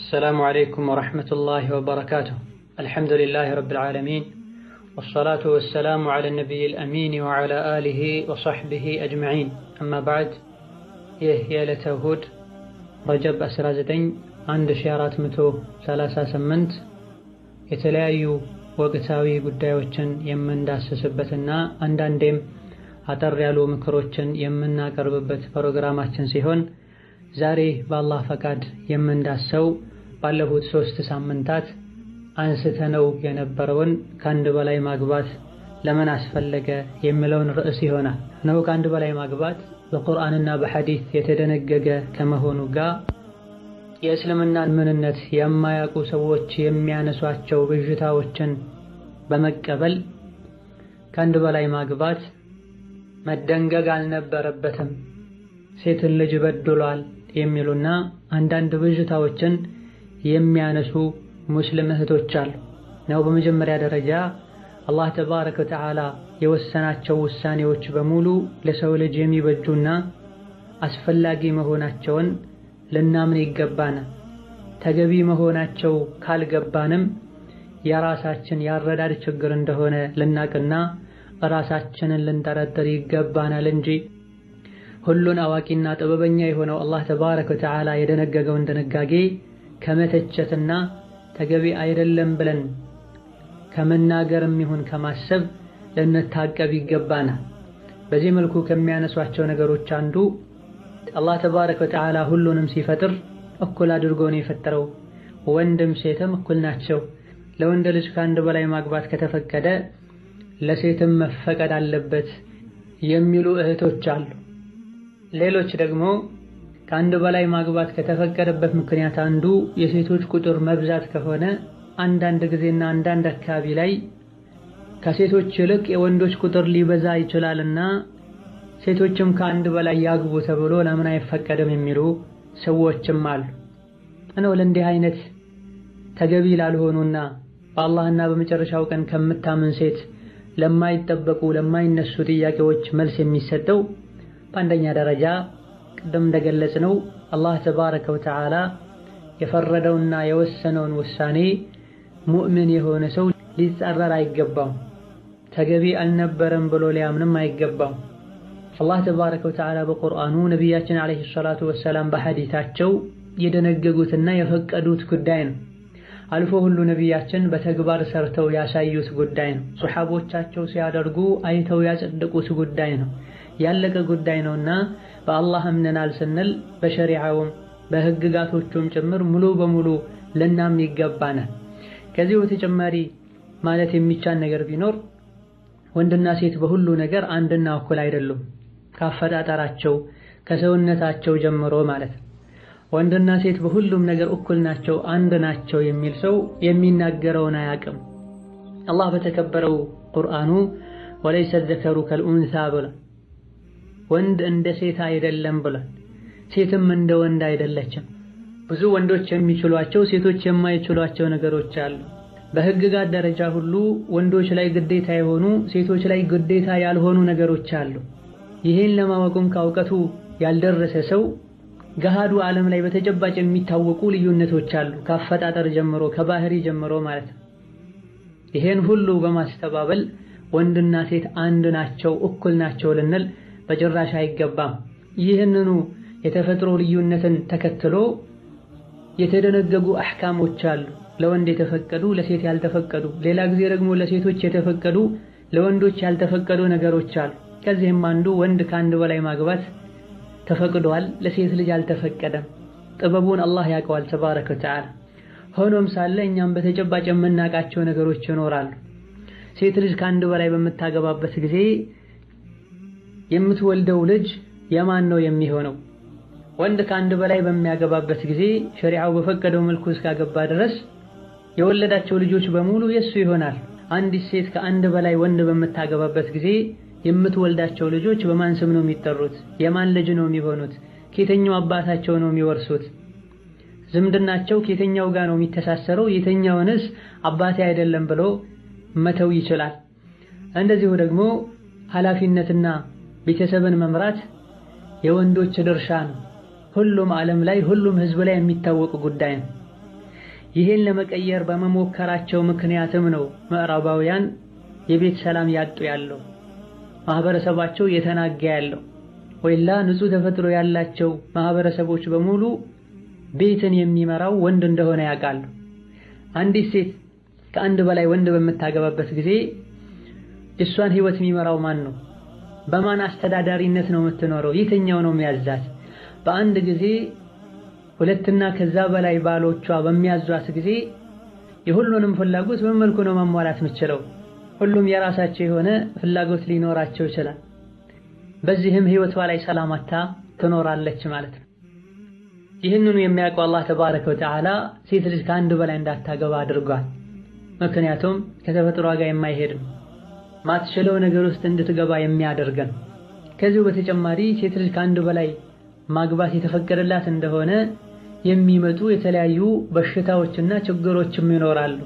السلام عليكم ورحمة الله وبركاته الحمد لله رب العالمين والصلاة والسلام على النبي الأمين وعلى آله وصحبه أجمعين أما بعد ይህ የዕለተ እሁድ ረጀብ 19 1438 የተለያዩ ወቅታዊ ጉዳዮችን የምንዳስስበትና አንዳንዴም አጠር ያሉ ምክሮችን የምናቀርብበት ፕሮግራማችን ሲሆን ዛሬ በአላህ ፈቃድ የምንዳሰው ባለፉት ሶስት ሳምንታት አንስተነው የነበረውን ከአንድ በላይ ማግባት ለምን አስፈለገ የሚለውን ርዕስ ይሆናል። ነው ከአንድ በላይ ማግባት በቁርአንና በሐዲስ የተደነገገ ከመሆኑ ጋር የእስልምናን ምንነት የማያውቁ ሰዎች የሚያነሷቸው ብዥታዎችን በመቀበል ከአንድ በላይ ማግባት መደንገግ አልነበረበትም፣ ሴትን ልጅ በድሏል የሚሉና አንዳንድ ብዥታዎችን የሚያነሱ ሙስሊም እህቶች አሉ ነው። በመጀመሪያ ደረጃ አላህ ተባረከ ወተዓላ የወሰናቸው ውሳኔዎች በሙሉ ለሰው ልጅ የሚበጁና አስፈላጊ መሆናቸውን ልናምን ይገባናል። ተገቢ መሆናቸው ካልገባንም የራሳችን ያረዳድ ችግር እንደሆነ ልናቅና ራሳችንን ልንጠረጥር ይገባናል እንጂ ሁሉን አዋቂና ጥበበኛ የሆነው አላህ ተባረከ ወተዓላ የደነገገውን ድንጋጌ ከመተቸትና ተገቢ አይደለም ብለን ከመናገርም ይሁን ከማሰብ ልንታቀብ ይገባናል። በዚህ መልኩ ከሚያነሷቸው ነገሮች አንዱ አላህ ተባረከ ወተዓላ ሁሉንም ሲፈጥር እኩል አድርጎ ነው የፈጠረው። ወንድም ሴትም እኩል ናቸው። ለወንድ ልጅ ከአንድ በላይ ማግባት ከተፈቀደ ለሴትም መፈቀድ አለበት የሚሉ እህቶች አሉ። ሌሎች ደግሞ ከአንድ በላይ ማግባት ከተፈቀደበት ምክንያት አንዱ የሴቶች ቁጥር መብዛት ከሆነ አንዳንድ ጊዜና አንዳንድ አካባቢ ላይ ከሴቶች ይልቅ የወንዶች ቁጥር ሊበዛ ይችላልና ሴቶችም ከአንድ በላይ ያግቡ ተብሎ ለምን አይፈቀድም የሚሉ ሰዎችም አሉ። እነሆ ለእንዲህ አይነት ተገቢ ላልሆኑና በአላህና በመጨረሻው ቀን ከምታምን ሴት ለማይጠበቁ ለማይነሱ ጥያቄዎች መልስ የሚሰጠው በአንደኛ ደረጃ ቅድም እንደገለጽነው አላህ ተባረከ ወተዓላ የፈረደውና የወሰነውን ውሳኔ ሙእምን የሆነ ሰው ሊጻረር አይገባም። ተገቢ አልነበረም ብሎ ሊያምንም አይገባም። አላህ ተባረከ ወተዓላ በቁርአኑ ነቢያችን ዓለይሂ ሰላቱ ወሰላም በሐዲታቸው የደነገጉትና የፈቀዱት ጉዳይ ነው። አልፎ ሁሉ ነቢያችን በተግባር ሰርተው ያሳዩት ጉዳይ ነው። ሱሐቦቻቸው ሲያደርጉ አይተው ያጸደቁት ጉዳይ ነው። ያለቀ ጉዳይ ነውና በአላህ እምነናል ስንል በሸሪዓውም በህግጋቶቹም ጭምር ሙሉ በሙሉ ልናምን ይገባናል። ከዚህ በተጨማሪ ማለት የሚቻል ነገር ቢኖር ወንድና ሴት በሁሉ ነገር አንድና እኩል አይደሉም። ካፈጣጠራቸው ከሰውነታቸው ጀምሮ ማለት ነው። ወንድና ሴት በሁሉም ነገር እኩል ናቸው፣ አንድ ናቸው የሚል ሰው የሚናገረውን አያውቅም። አላህ በተከበረው ቁርአኑ ወለይሰ ዘከሩ ከልኡንሳ ብሏል። ወንድ እንደ ሴት አይደለም ብሏል። ሴትም እንደ ወንድ አይደለችም። ብዙ ወንዶች የሚችሏቸው ሴቶች የማይችሏቸው ነገሮች አሉ። በህግጋት ደረጃ ሁሉ ወንዶች ላይ ግዴታ የሆኑ ሴቶች ላይ ግዴታ ያልሆኑ ነገሮች አሉ። ይህን ለማወቁም ከእውቀቱ ያልደረሰ ሰው ገሃዱ ዓለም ላይ በተጨባጭ የሚታወቁ ልዩነቶች አሉ፣ ከአፈጣጠር ጀምሮ ከባህሪ ጀምሮ ማለት ነው። ይሄን ሁሉ በማስተባበል ወንድና ሴት አንድ ናቸው፣ እኩል ናቸው ልንል በጭራሽ አይገባም። ይህንኑ የተፈጥሮ ልዩነትን ተከትሎ የተደነገጉ አሕካሞች አሉ፣ ለወንድ የተፈቀዱ ለሴት ያልተፈቀዱ፣ ሌላ ጊዜ ደግሞ ለሴቶች የተፈቀዱ ለወንዶች ያልተፈቀዱ ነገሮች አሉ። ከዚህም አንዱ ወንድ ከአንድ በላይ ማግባት ተፈቅዷል፣ ለሴት ልጅ አልተፈቀደም። ጥበቡን አላህ ያውቀዋል ተባረከ ወተዓላ። ሆኖም ሳለ እኛም በተጨባጭ የምናውቃቸው ነገሮች ይኖራሉ። ሴት ልጅ ከአንድ በላይ በምታገባበት ጊዜ የምትወልደው ልጅ የማን ነው የሚሆነው? ወንድ ከአንድ በላይ በሚያገባበት ጊዜ ሸሪዓው በፈቀደው መልኩ እስካገባ ድረስ የወለዳቸው ልጆች በሙሉ የሱ ይሆናል። አንዲት ሴት ከአንድ በላይ ወንድ በምታገባበት ጊዜ የምትወልዳቸው ልጆች በማን ስም ነው የሚጠሩት? የማን ልጅ ነው የሚሆኑት? ከየትኛው አባታቸው ነው የሚወርሱት? ዝምድናቸው ከየትኛው ጋር ነው የሚተሳሰረው? የትኛውንስ አባቴ አይደለም ብሎ መተው ይችላል። እንደዚሁ ደግሞ ኃላፊነትና ቤተሰብን መምራት የወንዶች ድርሻ ነው። ሁሉም ዓለም ላይ ሁሉም ህዝብ ላይ የሚታወቅ ጉዳይ ነው። ይሄን ለመቀየር በመሞከራቸው ምክንያትም ነው ምዕራባውያን የቤት ሰላም ያጡ ያለው ማህበረሰባቸው እየተናጋ ያለው ወይላ ንጹህ ተፈጥሮ ያላቸው ማህበረሰቦች በሙሉ ቤትን የሚመራው ወንድ እንደሆነ ያውቃሉ። አንዲት ሴት ከአንድ በላይ ወንድ በምታገባበት ጊዜ የእሷን ህይወት የሚመራው ማን ነው? በማን አስተዳዳሪነት ነው የምትኖረው? የትኛው ነው የሚያዛት? በአንድ ጊዜ ሁለትና ከዛ በላይ ባሎቿ በሚያዟት ጊዜ የሁሉንም ፍላጎት በምን መልኩ ነው ማሟላት የምችለው? ሁሉም የራሳቸው የሆነ ፍላጎት ሊኖራቸው ይችላል። በዚህም ህይወቷ ላይ ሰላማታ ትኖራለች ማለት ነው። ይህንኑ የሚያውቀው አላህ ተባረከ ወተዓላ ሴት ልጅ ከአንድ በላይ እንዳታገባ አድርጓል። ምክንያቱም ከተፈጥሯ ጋር የማይሄድ ነው፣ ማትችለው ነገር ውስጥ እንድትገባ የሚያደርግ ነው። ከዚሁ በተጨማሪ ሴት ልጅ ከአንድ በላይ ማግባት የተፈቀደላት እንደሆነ የሚመጡ የተለያዩ በሽታዎችና ችግሮችም ይኖራሉ።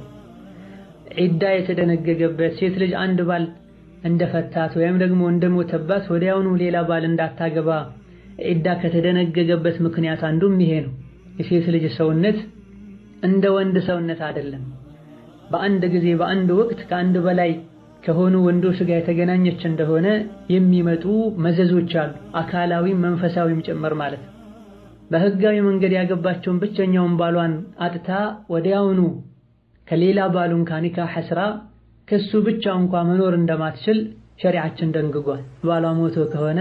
ዒዳ የተደነገገበት ሴት ልጅ አንድ ባል እንደፈታት ወይም ደግሞ እንደሞተባት ወዲያውኑ ሌላ ባል እንዳታገባ ዒዳ ከተደነገገበት ምክንያት አንዱም ይሄ ነው። የሴት ልጅ ሰውነት እንደ ወንድ ሰውነት አይደለም። በአንድ ጊዜ በአንድ ወቅት ከአንድ በላይ ከሆኑ ወንዶች ጋር የተገናኘች እንደሆነ የሚመጡ መዘዞች አሉ፣ አካላዊም መንፈሳዊም ጭምር ማለት ነው። በህጋዊ መንገድ ያገባቸውን ብቸኛውን ባሏን አጥታ ወዲያውኑ ከሌላ ባሉን ካኒካህ ስራ ከሱ ብቻ እንኳ መኖር እንደማትችል ሸሪዓችን ደንግጓል። ባሏ ሞቶ ከሆነ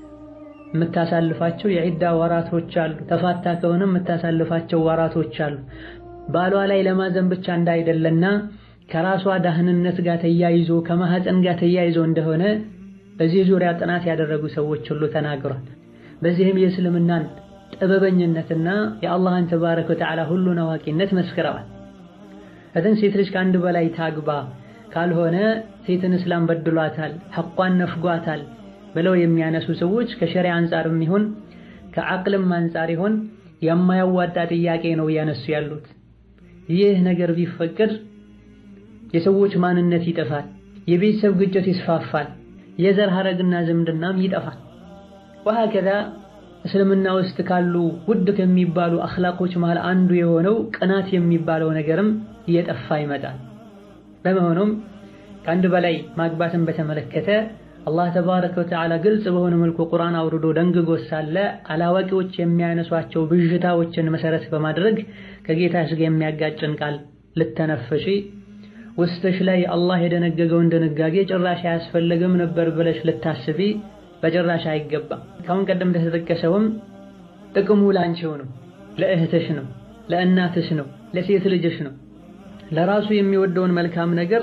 የምታሳልፋቸው የዒዳ ወራቶች አሉ። ተፋታ ከሆነ የምታሳልፋቸው ወራቶች አሉ። ባሏ ላይ ለማዘን ብቻ እንዳይደለና ከራሷ ዳህንነት ጋር ተያይዞ ከማህፀን ጋር ተያይዞ እንደሆነ በዚህ ዙሪያ ጥናት ያደረጉ ሰዎች ሁሉ ተናግሯል። በዚህም የእስልምናን ጥበበኝነትና የአላህን ተባረከ ወተዓላ ሁሉን አዋቂነት መስክረዋል። እትን ሴት ልጅ ከአንድ በላይ ታግባ ካልሆነ ሴትን እስላም በድሏታል፣ ሐቋን ነፍጓታል ብለው የሚያነሱ ሰዎች ከሸሪዓ አንጻርም ይሁን ከዓቅልም አንጻር ይሁን የማያዋጣ ጥያቄ ነው እያነሱ ያሉት። ይህ ነገር ቢፈቅድ የሰዎች ማንነት ይጠፋል፣ የቤተሰብ ግጭት ይስፋፋል፣ የዘር ሐረግና ዝምድናም ይጠፋል። ወሀከዛ እስልምና ውስጥ ካሉ ውድ ከሚባሉ አኽላቆች መሃል አንዱ የሆነው ቅናት የሚባለው ነገርም እየጠፋ ይመጣል። በመሆኑም ከአንድ በላይ ማግባትን በተመለከተ አላህ ተባረከ ወተዓላ ግልጽ በሆነ መልኩ ቁርአን አውርዶ ደንግጎ ሳለ አላዋቂዎች የሚያነሷቸው ብዥታዎችን መሰረት በማድረግ ከጌታሽ ጋር የሚያጋጭን ቃል ልተነፈሺ ውስጥሽ ላይ አላህ የደነገገውን ድንጋጌ ጭራሽ አያስፈልግም ነበር ብለሽ ልታስቢ በጭራሽ አይገባም። ካሁን ቀደም እንደተጠቀሰውም ጥቅሙ ላንቺው ነው፣ ለእህትሽ ነው፣ ለእናትሽ ነው፣ ለሴት ልጅሽ ነው። ለራሱ የሚወደውን መልካም ነገር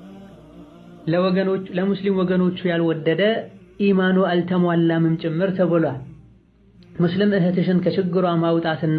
ለወገኖች ለሙስሊም ወገኖቹ ያልወደደ ኢማኑ አልተሟላምም ጭምር ተብሏል። ሙስሊም እህትሽን ከችግሯ ማውጣትና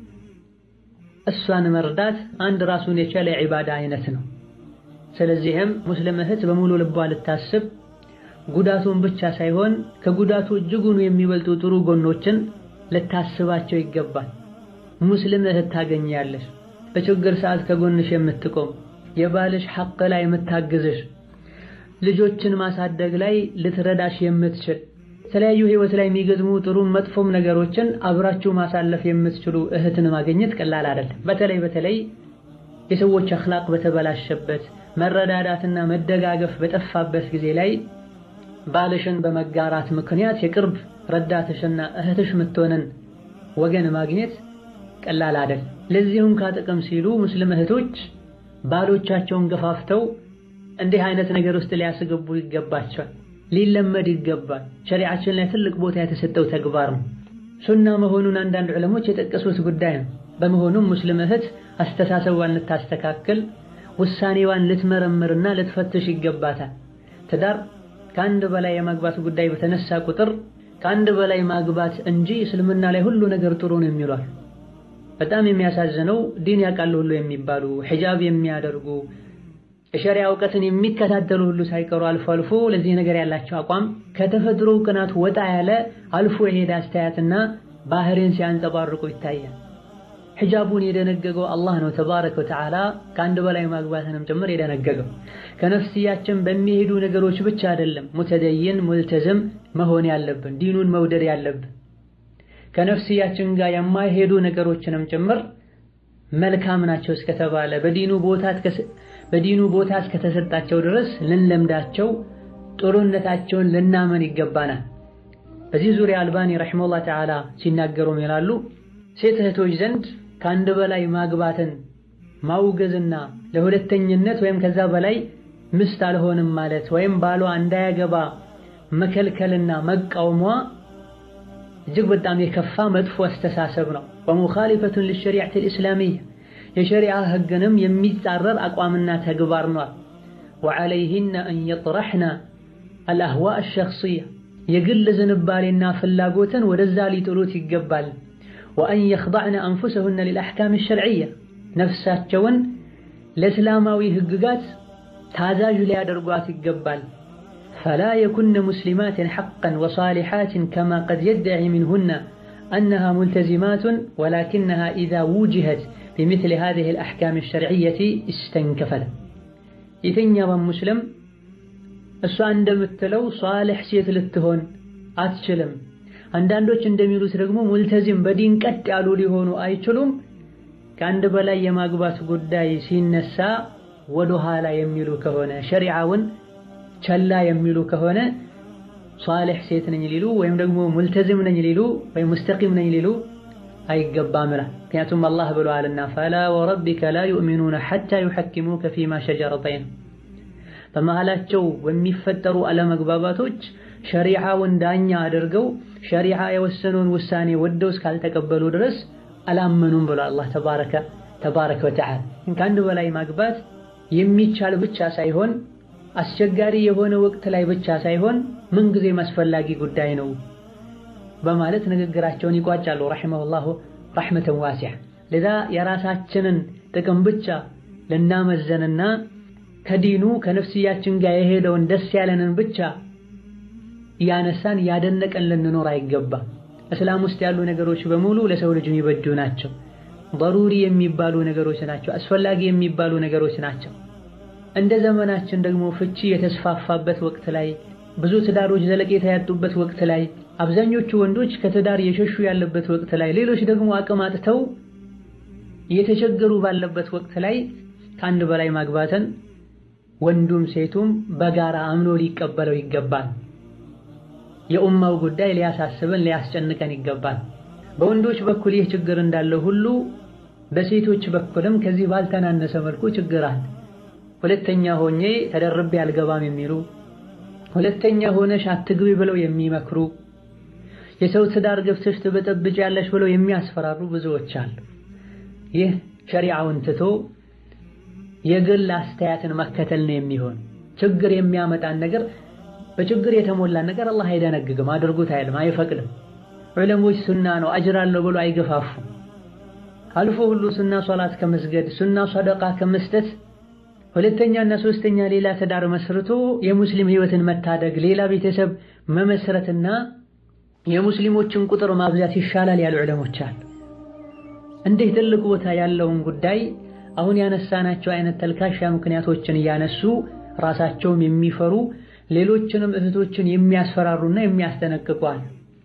እሷን መርዳት አንድ ራሱን የቻለ ዒባዳ አይነት ነው። ስለዚህም ሙስሊም እህት በሙሉ ልቧ ልታስብ ጉዳቱን ብቻ ሳይሆን ከጉዳቱ እጅጉኑ የሚበልጡ ጥሩ ጎኖችን ልታስባቸው ይገባል። ሙስሊም እህት ታገኛለሽ፣ በችግር ሰዓት ከጎንሽ የምትቆም የባልሽ ሐቅ ላይ የምታግዝሽ ልጆችን ማሳደግ ላይ ልትረዳሽ የምትችል የተለያዩ ህይወት ላይ የሚገጥሙ ጥሩም መጥፎም ነገሮችን አብራችሁ ማሳለፍ የምትችሉ እህትን ማግኘት ቀላል አይደለም። በተለይ በተለይ የሰዎች አኽላቅ በተበላሸበት መረዳዳትና መደጋገፍ በጠፋበት ጊዜ ላይ ባልሽን በመጋራት ምክንያት የቅርብ ረዳትሽና እህትሽ የምትሆንን ወገን ማግኘት ቀላል አይደል። ለዚሁም ካጥቅም ሲሉ ሙስሊም እህቶች ባሎቻቸውን ገፋፍተው እንዲህ አይነት ነገር ውስጥ ሊያስገቡ ይገባቸዋል። ሊለመድ ይገባል። ሸሪዓችን ላይ ትልቅ ቦታ የተሰጠው ተግባር ነው። ሱና መሆኑን አንዳንድ ዑለሞች የጠቀሱት ጉዳይ ነው። በመሆኑም ሙስሊም እህት አስተሳሰቧን ልታስተካክል፣ ውሳኔዋን ልትመረምርና ልትፈትሽ ይገባታል። ትዳር ከአንድ በላይ የማግባት ጉዳይ በተነሳ ቁጥር ከአንድ በላይ ማግባት እንጂ እስልምና ላይ ሁሉ ነገር ጥሩ ነው የሚሏል። በጣም የሚያሳዝነው ዲን ያውቃሉ ሁሉ የሚባሉ ሒጃብ የሚያደርጉ የሸሪያ እውቀትን የሚከታተሉ ሁሉ ሳይቀሩ አልፎ አልፎ ለዚህ ነገር ያላቸው አቋም ከተፈጥሮ ቅናት ወጣ ያለ አልፎ የሄደ አስተያየትና ባህሪን ሲያንጸባርቁ ይታያል። ሒጃቡን የደነገገው አላህ ነው ተባረከ ወተዓላ ከአንድ በላይ ማግባትንም ጭምር የደነገገው። ከነፍስያችን በሚሄዱ ነገሮች ብቻ አይደለም ሙተደይን ሙልተዝም መሆን ያለብን ዲኑን መውደድ ያለብን ከነፍስያችን ጋር የማይሄዱ ነገሮችንም ጭምር መልካም ናቸው እስከተባለ በዲኑ ቦታ እስከተሰጣቸው ድረስ ልንለምዳቸው ጥሩነታቸውን ልናመን ይገባናል። በዚህ ዙሪያ አልባኒ ረሒመሁላህ ተዓላ ሲናገሩም ይላሉ ሴት እህቶች ዘንድ ከአንድ በላይ ማግባትን ማውገዝና ለሁለተኝነት ወይም ከዛ በላይ ምስት አልሆንም ማለት ወይም ባሏ እንዳያገባ መከልከልና መቃወሟ እጅግ በጣም የከፋ መጥፎ አስተሳሰብ ነው። ወሙኻሊፈቱን ሊሸሪዐት ልእስላሚያ የሸሪዓ ህግንም የሚጻረር አቋምና ተግባር ነው። ወዐለይሂነ አን የጥረሕነ አልአህዋእ አሸኽስያ የግል ዝንባሌና ፍላጎትን ወደዛ ሊጥሉት ይገባል። ወአን የኽضዕነ አንፉሰሁነ ሊልአሕካም ሸርዕያ ነፍሳቸውን ለእስላማዊ ህግጋት ታዛዥ ሊያደርጓት ይገባል። ፈላ የኩነ ሙስሊማትን ሐቀን ወሳሊሓትን ከማ ቀድ የድዒ ሚንሁነ አነሃ ሙልተዚማቱን ወላኪነሃ ኢዛ ውጅሀት ቢምስሊ ሃዚሂ አልአሕካም ሸርዕየቲ እስተንከፈለ። የትኛውም ሙስሊም እሷ እንደምትለው ሷልሕ ሴት ልትሆን አትችልም። አንዳንዶች እንደሚሉት ደግሞ ሙልተዚም በዲን ቀጥ ያሉ ሊሆኑ አይችሉም። ከአንድ በላይ የማግባት ጉዳይ ሲነሳ ወደ ኋላ የሚሉ ከሆነ ሸሪዓውን ቸላ የሚሉ ከሆነ ሷልሕ ሴት ነኝ ሊሉ ወይም ደግሞ ሙልተዚም ነኝ ሊሉ ወይም ሙስተቂም ነኝ ሊሉ አይገባም። ምክንያቱም አላህ ብለዋልና ፈላ ወረቢከ ላ ዩእሚኑነ ሐታ ዩሐኪሙከ ፊማ ሸጀረ በይነሁም በመሃላቸው በሚፈጠሩ አለመግባባቶች ሸሪዓውን ዳኛ አድርገው ሸሪዓ የወሰነውን ውሳኔ ወደው እስካልተቀበሉ ድረስ አላመኑም ብሎ አላህ ተባረከ ተባረከ ወተዓላ። ከአንድ በላይ ማግባት የሚቻል ብቻ ሳይሆን አስቸጋሪ የሆነ ወቅት ላይ ብቻ ሳይሆን ምንጊዜም አስፈላጊ ጉዳይ ነው በማለት ንግግራቸውን ይቋጫሉ። ረሒመሁላሁ ረሕመተን ዋሲዓ። ለዛ የራሳችንን ጥቅም ብቻ ልናመዘንና ከዲኑ ከነፍስያችን ጋር የሄደውን ደስ ያለንን ብቻ እያነሳን እያደነቀን ልንኖር አይገባም። እስላም ውስጥ ያሉ ነገሮች በሙሉ ለሰው ልጅ የሚበጁ ናቸው። በሩሪ የሚባሉ ነገሮች ናቸው። አስፈላጊ የሚባሉ ነገሮች ናቸው። እንደ ዘመናችን ደግሞ ፍቺ የተስፋፋበት ወቅት ላይ ብዙ ትዳሮች ዘለቄታ ያጡበት ወቅት ላይ አብዛኞቹ ወንዶች ከትዳር የሸሹ ያለበት ወቅት ላይ ሌሎች ደግሞ አቅም አጥተው እየተቸገሩ ባለበት ወቅት ላይ ከአንድ በላይ ማግባትን ወንዱም ሴቱም በጋራ አምኖ ሊቀበለው ይገባል። የኡማው ጉዳይ ሊያሳስበን ሊያስጨንቀን ይገባል። በወንዶች በኩል ይህ ችግር እንዳለ ሁሉ በሴቶች በኩልም ከዚህ ባልተናነሰ መልኩ ችግር አለ። ሁለተኛ ሆኜ ተደርቤ አልገባም የሚሉ ሁለተኛ ሆነሽ አትግቢ ብለው የሚመክሩ የሰው ትዳር ገብተሽ ትበጠብጫለሽ ብለው የሚያስፈራሩ ብዙዎች አሉ። ይህ ሸሪዓውን ትቶ የግል አስተያየትን መከተል ነው የሚሆን። ችግር የሚያመጣን ነገር በችግር የተሞላን ነገር አላህ አይደነግግም፣ አድርጉት አይልም፣ አይፈቅድም። ዑለሞች ሱና ነው አጅር አለው ብሎ አይገፋፉም። አልፎ ሁሉ ሱና ሶላት ከመስገድ ሱና ሰደቃ ከመስጠት ሁለተኛና ሶስተኛ ሌላ ትዳር መስርቶ የሙስሊም ህይወትን መታደግ ሌላ ቤተሰብ መመስረትና የሙስሊሞችን ቁጥር ማብዛት ይሻላል ያሉ ዑለሞች አሉ። እንዲህ ትልቅ ቦታ ያለውን ጉዳይ አሁን ያነሳናቸው አይነት ተልካሻ ምክንያቶችን እያነሱ ራሳቸውም የሚፈሩ ሌሎችንም እህቶችን የሚያስፈራሩና የሚያስጠነቅቁ አሉ።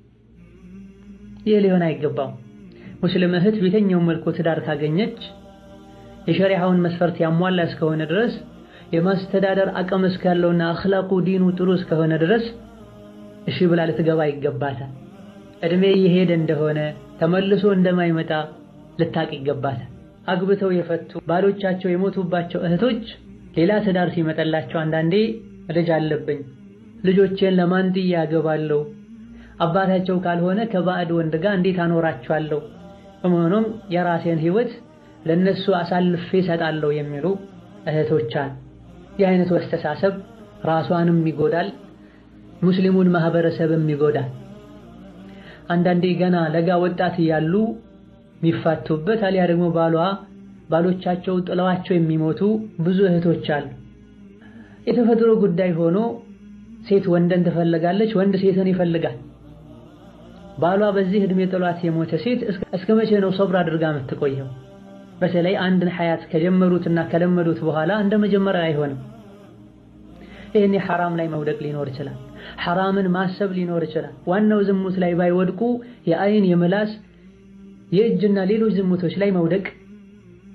ይህ ሊሆን አይገባም። ሙስሊም እህት በየትኛውም መልኩ ትዳር ካገኘች የሸሪዓውን መስፈርት ያሟላ እስከሆነ ድረስ የማስተዳደር አቅም እስካለውና አኽላቁ ዲኑ ጥሩ እስከሆነ ድረስ እሺ ብላ ልትገባ ይገባታል። እድሜ እየሄደ እንደሆነ ተመልሶ እንደማይመጣ ልታቅ ይገባታል። አግብተው የፈቱ ባሎቻቸው የሞቱባቸው እህቶች ሌላ ትዳር ሲመጣላቸው አንዳንዴ ልጅ አለብኝ ልጆቼን ለማን ጥዬ አገባለሁ? አባታቸው ካልሆነ ከባዕድ ወንድ ጋር እንዴት አኖራቸዋለሁ? በመሆኑም የራሴን ህይወት ለነሱ አሳልፌ እሰጣለሁ የሚሉ እህቶች አሉ። ይህ አይነቱ አስተሳሰብ ራሷንም ይጎዳል፣ ሙስሊሙን ማህበረሰብም ይጎዳል። አንዳንዴ ገና ለጋ ወጣት እያሉ የሚፋቱበት አሊያ ደግሞ ባሏ ባሎቻቸው ጥለዋቸው የሚሞቱ ብዙ እህቶች አሉ። የተፈጥሮ ጉዳይ ሆኖ ሴት ወንድን ትፈልጋለች፣ ወንድ ሴትን ይፈልጋል። ባሏ በዚህ እድሜ ጥሏት የሞተ ሴት እስከ መቼ ነው ሶብር አድርጋ የምትቆየው? በተለይ አንድን ሐያት ከጀመሩትና ከለመዱት በኋላ እንደ መጀመሪያ አይሆንም። ይህኔ ሐራም ላይ መውደቅ ሊኖር ይችላል። ሐራምን ማሰብ ሊኖር ይችላል። ዋናው ዝሙት ላይ ባይወድቁ የአይን የምላስ የእጅና ሌሎች ዝሙቶች ላይ መውደቅ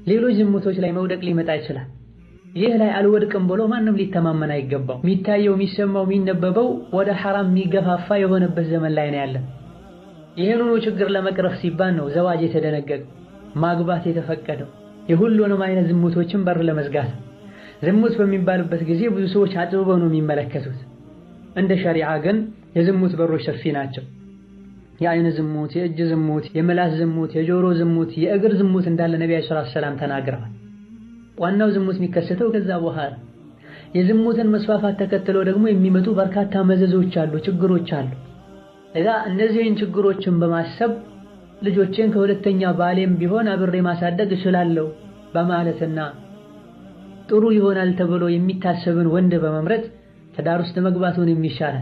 ሌሎች ዝሙቶች ላይ መውደቅ ሊመጣ ይችላል። ይህ ላይ አልወድቅም ብሎ ማንም ሊተማመን አይገባው። የሚታየው፣ የሚሰማው፣ የሚነበበው ወደ ሐራም የሚገፋፋ የሆነበት ዘመን ላይ ነው ያለን። ይህንኑ ችግር ለመቅረፍ ሲባል ነው ዘዋጅ የተደነገገው፣ ማግባት የተፈቀደው የሁሉንም አይነት ዝሙቶችን በር ለመዝጋት። ዝሙት በሚባልበት ጊዜ ብዙ ሰዎች አጥብበው ነው የሚመለከቱት። እንደ ሸሪዓ ግን የዝሙት በሮች ሰፊ ናቸው። የአይን ዝሙት፣ የእጅ ዝሙት፣ የምላስ ዝሙት፣ የጆሮ ዝሙት፣ የእግር ዝሙት እንዳለ ነቢዩ ሰለላሁ ዐለይሂ ወሰለም ተናግረዋል። ዋናው ዝሙት የሚከሰተው ከዛ በኋላ የዝሙትን መስፋፋት ተከትሎ ደግሞ የሚመጡ በርካታ መዘዞች አሉ፣ ችግሮች አሉ። እዛ እነዚህን ችግሮችን በማሰብ ልጆቼን ከሁለተኛ ባሌም ቢሆን አብሬ ማሳደግ እችላለሁ በማለትና ጥሩ ይሆናል ተብሎ የሚታሰብን ወንድ በመምረጥ ትዳር ውስጥ መግባቱን የሚሻላል።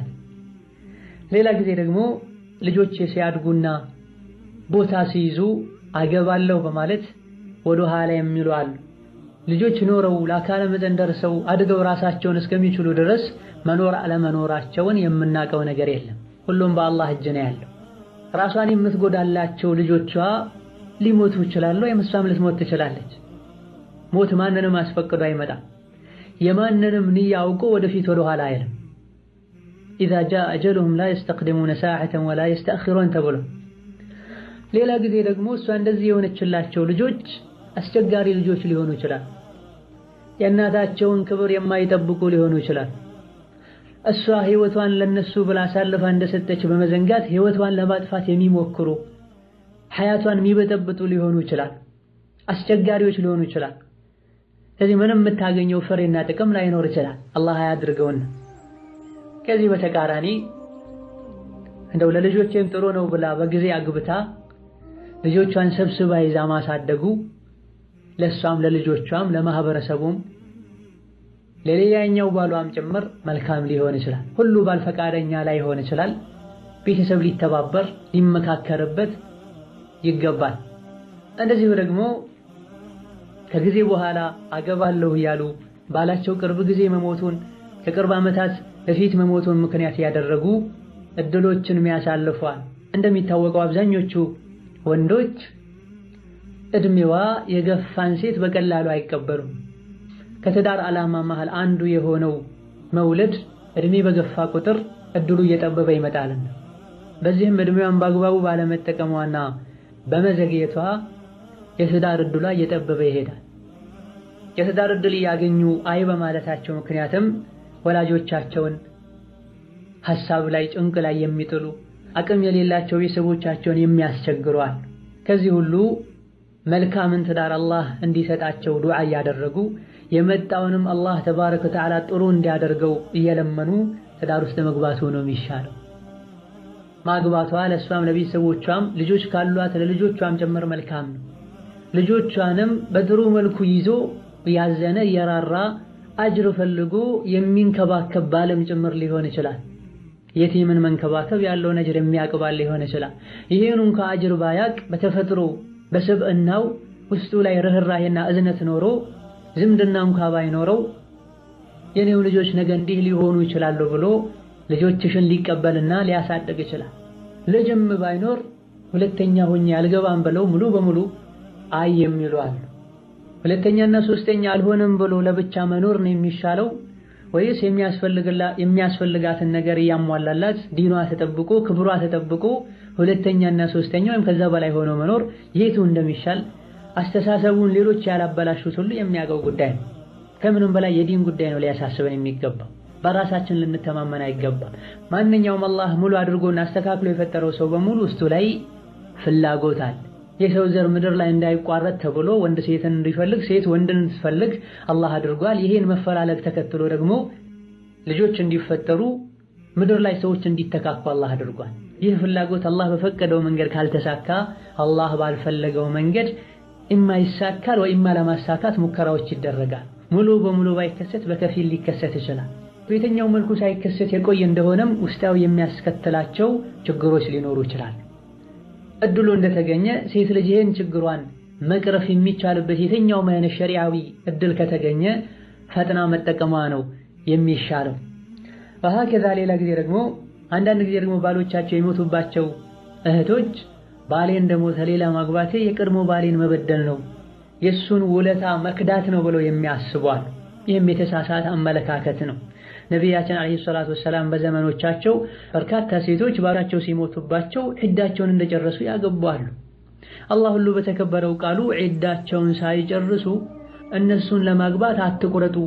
ሌላ ጊዜ ደግሞ ልጆች ሲያድጉና ቦታ ሲይዙ አገባለሁ በማለት ወደ ኋላ የሚሉ አሉ። ልጆች ኖረው ለአካለ መጠን ደርሰው አድገው ራሳቸውን እስከሚችሉ ድረስ መኖር አለመኖራቸውን የምናውቀው ነገር የለም። ሁሉም በአላህ እጅ ነው ያለው። ራሷን የምትጎዳላቸው ልጆቿ ሊሞቱ ይችላሉ፣ የምሷም ልትሞት ትችላለች። ሞት ማንንም አስፈቅዶ አይመጣም። የማንንም ንያ አውቆ ወደፊት ወደ ኋላ አይልም። ኢዛ ጃአ አጀሉሁም ላ የስተቅድሙነ ሰዓተን ወላ የስተአኺሩን ተብሎ ሌላ ጊዜ ደግሞ እሷ እንደዚህ የሆነችላቸው ልጆች አስቸጋሪ ልጆች ሊሆኑ ይችላል። የእናታቸውን ክብር የማይጠብቁ ሊሆኑ ይችላል። እሷ ህይወቷን ለነሱ ብላ አሳልፋ እንደሰጠች በመዘንጋት ህይወቷን ለማጥፋት የሚሞክሩ ሐያቷን የሚበጠብጡ ሊሆኑ ይችላል። አስቸጋሪዎች ሊሆኑ ይችላል። ስለዚህ ምንም የምታገኘው ፍሬና ጥቅም ላይኖር ይችላል። አላህ አያድርገውና ከዚህ በተቃራኒ እንደው ለልጆቼም ጥሩ ነው ብላ በጊዜ አግብታ ልጆቿን ሰብስባ ይዛ ማሳደጉ ለሷም ለልጆቿም ለማህበረሰቡም ለሌላኛው ባሏም ጭምር መልካም ሊሆን ይችላል። ሁሉ ባል ፈቃደኛ ላይሆን ይችላል። ቤተሰብ ሊተባበር ሊመካከርበት ይገባል። እንደዚሁ ደግሞ ከጊዜ በኋላ አገባለሁ እያሉ ባላቸው ቅርብ ጊዜ መሞቱን ከቅርብ ዓመታት በፊት መሞቱን ምክንያት ያደረጉ እድሎችን የሚያሳልፏል። እንደሚታወቀው አብዛኞቹ ወንዶች እድሜዋ የገፋን ሴት በቀላሉ አይቀበሉም። ከትዳር ዓላማ መሃል አንዱ የሆነው መውለድ እድሜ በገፋ ቁጥር እድሉ እየጠበበ ይመጣልና በዚህም እድሜዋን በአግባቡ ባለመጠቀሟና በመዘግየቷ የትዳር እድሏ እየጠበበ ይሄዳል። የትዳር እድል እያገኙ አይ በማለታቸው ምክንያትም ወላጆቻቸውን ሐሳብ ላይ ጭንቅ ላይ የሚጥሉ አቅም የሌላቸው ቤተሰቦቻቸውን የሚያስቸግሯል። ከዚህ ሁሉ መልካምን ትዳር አላህ እንዲሰጣቸው ዱዓ እያደረጉ የመጣውንም አላህ ተባረከ ወተዓላ ጥሩ እንዲያደርገው እየለመኑ ትዳር ውስጥ መግባቱ ነው የሚሻለው። ማግባቷ ለእሷም ለቤተሰቦቿም ልጆች ካሏት ለልጆቿም ጭምር መልካም ነው። ልጆቿንም በጥሩ መልኩ ይዞ ያዘነ የራራ አጅር ፈልጎ የሚንከባከብ ባለም ጭምር ሊሆን ይችላል። የቲምን መንከባከብ ያለውን አጅር የሚያቅባል ሊሆን ይችላል። ይሄን እንኳ አጅር ባያቅ በተፈጥሮ በስብዕናው ውስጡ ላይ ርህራሄና እዝነት ኖሮ ዝምድና እንኳ ባይኖረው የኔው ልጆች ነገ እንዲህ ሊሆኑ ይችላሉ ብሎ ልጆችሽን ሊቀበልና ሊያሳድግ ይችላል። ልጅም ባይኖር ሁለተኛ ሆኜ አልገባም ብለው ሙሉ በሙሉ አይ የሚሉ አሉ። ሁለተኛና ሶስተኛ አልሆንም ብሎ ለብቻ መኖር ነው የሚሻለው ወይስ የሚያስፈልጋትን ነገር እያሟላላት ዲኗ ተጠብቆ ክብሯ ተጠብቆ ሁለተኛና ሶስተኛ ወይም ከዛ በላይ ሆኖ መኖር የቱ እንደሚሻል አስተሳሰቡን ሌሎች ያላበላሹት ሁሉ የሚያውቀው ጉዳይ ነው። ከምንም በላይ የዲን ጉዳይ ነው ሊያሳስበን የሚገባው። በራሳችን ልንተማመን አይገባም። ማንኛውም አላህ ሙሉ አድርጎና አስተካክሎ የፈጠረው ሰው በሙሉ ውስጡ ላይ ፍላጎት አለ። የሰው ዘር ምድር ላይ እንዳይቋረጥ ተብሎ ወንድ ሴትን እንዲፈልግ ሴት ወንድን እንድትፈልግ አላህ አድርጓል። ይሄን መፈላለግ ተከትሎ ደግሞ ልጆች እንዲፈጠሩ ምድር ላይ ሰዎች እንዲተካኩ አላህ አድርጓል። ይህ ፍላጎት አላህ በፈቀደው መንገድ ካልተሳካ አላህ ባልፈለገው መንገድ ኢማ ይሳካል ወይ ኢማ ለማሳካት ሙከራዎች ይደረጋል። ሙሉ በሙሉ ባይከሰት በከፊል ሊከሰት ይችላል። በየትኛው መልኩ ሳይከሰት የቆየ እንደሆነም ውስጣዊ የሚያስከትላቸው ችግሮች ሊኖሩ ይችላል። እድሉ እንደተገኘ ሴት ልጅ ይህን ችግሯን መቅረፍ የሚቻልበት የትኛውም አይነት ሸሪዓዊ እድል ከተገኘ ፈጥና መጠቀሟ ነው የሚሻለው። ከዛ ሌላ ጊዜ ደግሞ አንዳንድ ጊዜ ደግሞ ባሎቻቸው የሞቱባቸው እህቶች ባሌ እንደሞተ ሌላ ማግባቴ የቀድሞ ባሌን መበደል ነው የእሱን ውለታ መክዳት ነው ብለው የሚያስቧል። ይህም የተሳሳተ አመለካከት ነው። ነቢያችን ዓለይሂ ሰላቱ ወሰላም በዘመኖቻቸው በርካታ ሴቶች ባላቸው ሲሞቱባቸው ዒዳቸውን እንደጨረሱ ያገባሉ። አላህ ሁሉ በተከበረው ቃሉ ዒዳቸውን ሳይጨርሱ እነሱን ለማግባት አትቁረጡ፣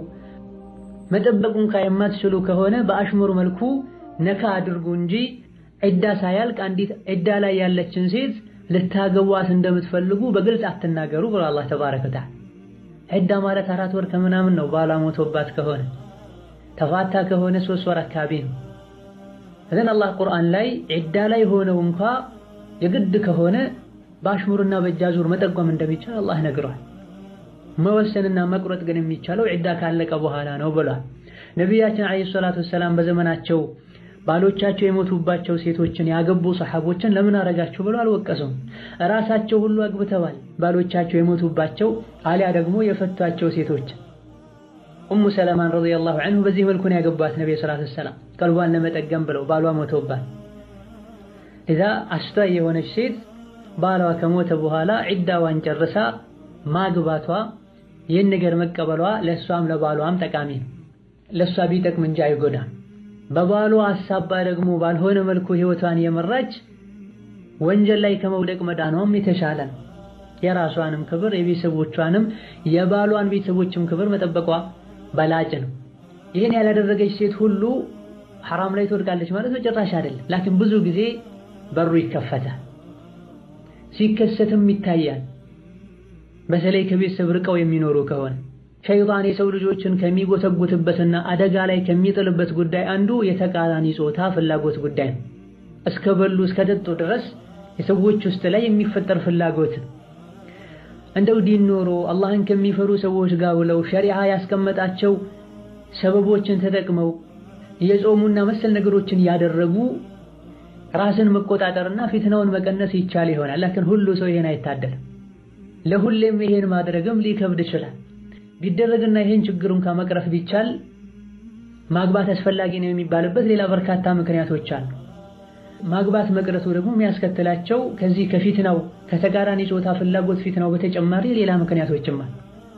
መጠበቁን የማትችሉ ከሆነ በአሽሙር መልኩ ነካ አድርጉ እንጂ ዒዳ ሳያልቅ አንዲት ዒዳ ላይ ያለችን ሴት ልታገቧት እንደምትፈልጉ በግልጽ አትናገሩ ብሎ አላህ ተባረከ ወተዓላ። ዒዳ ማለት አራት ወር ከምናምን ነው። ባሏ ሞቶባት ከሆነ ተፋታ ከሆነ ሶስት ወር አካባቢ ነው። እዘን አላህ ቁርአን ላይ ዒዳ ላይ ሆነው እንኳ የግድ ከሆነ በአሽሙርና በእጃዙር መጠቆም እንደሚቻል አላህ ነግሯል። መወሰንና መቁረጥ ግን የሚቻለው ዒዳ ካለቀ በኋላ ነው ብሏል። ነቢያችን ዓለይሂ ሰላቱ ወሰላም በዘመናቸው ባሎቻቸው የሞቱባቸው ሴቶችን ያገቡ ሰሐቦችን ለምን አረጋችሁ ብሎ አልወቀሱም። ራሳቸው ሁሉ አግብተዋል ባሎቻቸው የሞቱባቸው አሊያ ደግሞ የፈቷቸው ሴቶች። ኡሙ ሰለማን ረዲየላሁ ዐንሁ በዚህ መልኩ ነው ያገቧት ነብዩ ሰለላሁ ዐለይሂ ወሰለም ቀልቧን ለመጠገም ብለው ባሏ ሞቶባት። እዛ አስተዋይ የሆነች ሴት ባሏ ከሞተ በኋላ ዒዳዋን ጨርሳ ማግባቷ ይህን ነገር መቀበሏ ለእሷም ለባሏም ጠቃሚ ነው። ለእሷ ቢጠቅም እንጂ አይጎዳም። በባሏ አሳባ ደግሞ ባልሆነ መልኩ ህይወቷን የመራች ወንጀል ላይ ከመውደቅ መዳኗም የተሻለ ነው። የራሷንም ክብር የቤተሰቦቿንም የባሏን ቤተሰቦችም ክብር መጠበቋ በላጭ ነው። ይህን ያላደረገች ሴት ሁሉ ሐራም ላይ ትወድቃለች ማለት በጭራሽ አይደለም። ላኪን ብዙ ጊዜ በሩ ይከፈታል፣ ሲከሰትም ይታያል። በተለይ ከቤተሰብ ርቀው የሚኖሩ ከሆነ ሸይጣን የሰው ልጆችን ከሚጎተጉትበትና አደጋ ላይ ከሚጥልበት ጉዳይ አንዱ የተቃራኒ ጾታ ፍላጎት ጉዳይ ነው። እስከ በሉ እስከ ጠጡ ድረስ የሰዎች ውስጥ ላይ የሚፈጠር ፍላጎት ነው። እንደው ዲን ኖሮ አላህን ከሚፈሩ ሰዎች ጋር ውለው ሸሪዓ ያስቀመጣቸው ሰበቦችን ተጠቅመው የጾሙና መሰል ነገሮችን ያደረጉ ራስን መቆጣጠርና ፊትናውን መቀነስ ይቻል ይሆናል። ላኪን ሁሉ ሰው ይሄን አይታደልም። ለሁሌም ይሄን ማድረግም ሊከብድ ይችላል። ቢደረግና ይሄን ችግሩን ከመቅረፍ ቢቻል ማግባት አስፈላጊ ነው የሚባልበት ሌላ በርካታ ምክንያቶች አሉ። ማግባት መቅረቱ ደግሞ የሚያስከትላቸው ከዚህ ከፊትናው ከተቃራኒ ጾታ ፍላጎት ፊትናው በተጨማሪ ሌላ ምክንያቶችም አሉ።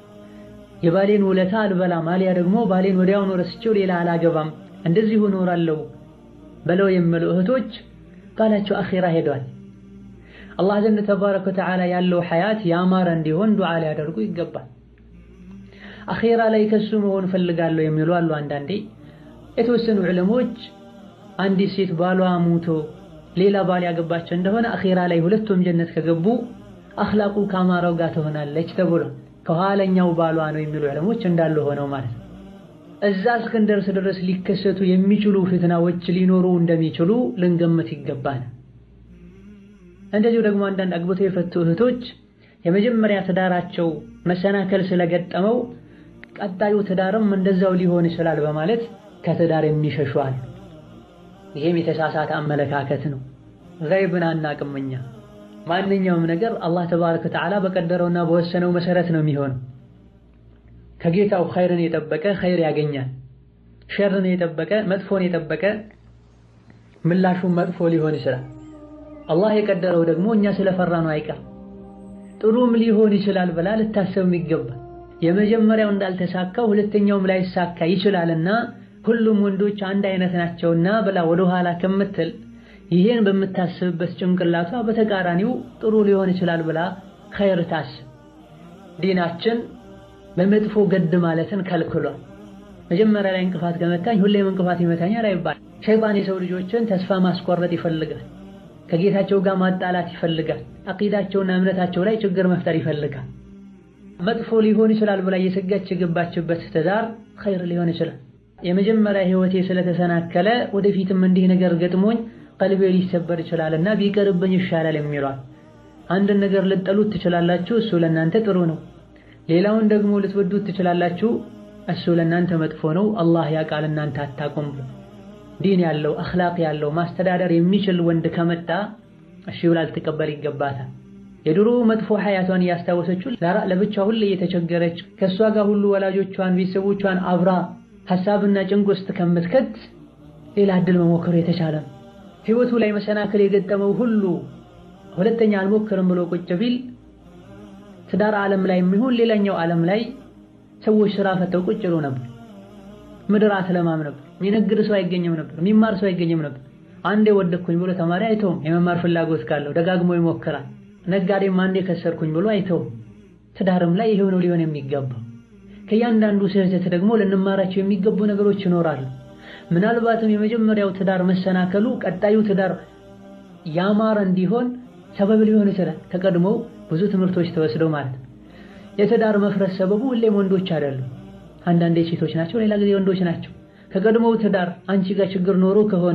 የባሌን ውለታ አልበላም አሊያ ደግሞ ባሌን ወዲያውኑ ረስቼው ሌላ አላገባም እንደዚሁ እኖራለሁ በለው የሚሉ እህቶች ቃላቸው አኺራ ሄዷል። አላህ ዘንድ ተባረከ ወተዓላ ያለው ሐያት ያማረ እንዲሆን ዱዓ ሊያደርጉ ይገባል። አኼራ ላይ ከሱ መሆን ፈልጋለሁ የሚሉ አሉ። አንዳንዴ የተወሰኑ ዕለሞች አንዲት ሴት ባሏ ሙቶ ሌላ ባል ያገባቸው እንደሆነ አኼራ ላይ ሁለቱም ጀነት ከገቡ አኽላቁ ካማረው ጋር ትሆናለች ተብሎ ከኋለኛው ባሏ ነው የሚሉ ዕለሞች እንዳሉ ሆነው ማለት ነው። እዛ እስክንደርስ ድረስ ሊከሰቱ የሚችሉ ፍትናዎች ሊኖሩ እንደሚችሉ ልንገምት ይገባል። እንደዚሁ ደግሞ አንዳንድ አግብተው የፈቱ እህቶች የመጀመሪያ ትዳራቸው መሰናከል ስለገጠመው ቀጣዩ ትዳርም እንደዛው ሊሆን ይችላል በማለት ከትዳር የሚሸሹ አሉ። ይሄም የተሳሳተ አመለካከት ነው። ገይብን አናቅም እኛ። ማንኛውም ነገር አላህ ተባረከ ወተዓላ በቀደረውና በወሰነው መሰረት ነው የሚሆነው። ከጌታው ኸይርን የጠበቀ ኸይር ያገኛል። ሸርን የጠበቀ መጥፎን የጠበቀ ምላሹን መጥፎ ሊሆን ይችላል። አላህ የቀደረው ደግሞ እኛ ስለፈራ ነው አይቀር ጥሩም ሊሆን ይችላል ብላ ልታሰብም ይገባል። የመጀመሪያው እንዳልተሳካው ሁለተኛውም ላይሳካ ይችላልና ሁሉም ወንዶች አንድ አይነት ናቸውና ብላ ወደ ኋላ ከምትል ይሄን በምታስብበት ጭንቅላቷ በተቃራኒው ጥሩ ሊሆን ይችላል ብላ ኸይር ታስብ። ዲናችን በመጥፎ ገድ ማለትን ከልክሏል። መጀመሪያ ላይ እንቅፋት ከመታኝ ሁሌም እንቅፋት ይመታኛል አይባል። ሸይጣን የሰው ልጆችን ተስፋ ማስቆረጥ ይፈልጋል። ከጌታቸው ጋር ማጣላት ይፈልጋል። አቂዳቸውና እምነታቸው ላይ ችግር መፍጠር ይፈልጋል። መጥፎ ሊሆን ይችላል ብላ እየሰጋች የገባችበት ትዳር ኸይር ሊሆን ይችላል። የመጀመሪያ ህይወቴ ስለተሰናከለ ወደፊትም እንዲህ ነገር ገጥሞኝ ቀልቤ ሊሰበር ይችላልና ቢቀርብኝ ይሻላል የሚሏል። አንድን ነገር ልጠሉት ትችላላችሁ፣ እሱ ለእናንተ ጥሩ ነው። ሌላውን ደግሞ ልትወዱት ትችላላችሁ፣ እሱ ለእናንተ መጥፎ ነው። አላህ ያውቃል፣ እናንተ አታውቁም። ዲን ያለው አኽላቅ ያለው ማስተዳደር የሚችል ወንድ ከመጣ እሺ ብላ ልትቀበል ይገባታል። የድሮ መጥፎ ሐያቷን እያስታወሰችው ለብቻ ሁሌ እየተቸገረች ከእሷ ጋር ሁሉ ወላጆቿን ቤተሰቦቿን አብራ ሐሳብና ጭንቅ ውስጥ ከምትከት ሌላ እድል መሞከሩ የተሻለ ነው። ህይወቱ ላይ መሰናክል የገጠመው ሁሉ ሁለተኛ አልሞክርም ብሎ ቁጭ ቢል ትዳር ዓለም ላይ የሚሆን ሌላኛው ዓለም ላይ ሰዎች ስራ ፈተው ቁጭ ብለው ነበር። ምድር አትለማም ነበር። የሚነግድ ሰው አይገኝም ነበር። የሚማር ሰው አይገኝም ነበር። አንዴ ወደኩኝ ብሎ ተማሪ አይተውም። የመማር ፍላጎት ካለው ደጋግሞ ይሞክራል። ነጋዴም አንዴ ከሰርኩኝ ብሎ አይተውም። ትዳርም ላይ ይሄው ነው ሊሆን የሚገባው። ከእያንዳንዱ ስህተት ደግሞ ልንማራቸው የሚገቡ ነገሮች ይኖራሉ። ምናልባትም የመጀመሪያው ትዳር መሰናከሉ ቀጣዩ ትዳር ያማረ እንዲሆን ሰበብ ሊሆን ይችላል። ከቀድሞው ብዙ ትምህርቶች ተወስደው ማለት ነው። የትዳር መፍረስ ሰበቡ ሁሌም ወንዶች አይደሉም። አንዳንዴ ሴቶች ናቸው፣ ሌላ ጊዜ ወንዶች ናቸው። ከቀድሞው ትዳር አንቺ ጋር ችግር ኖሮ ከሆነ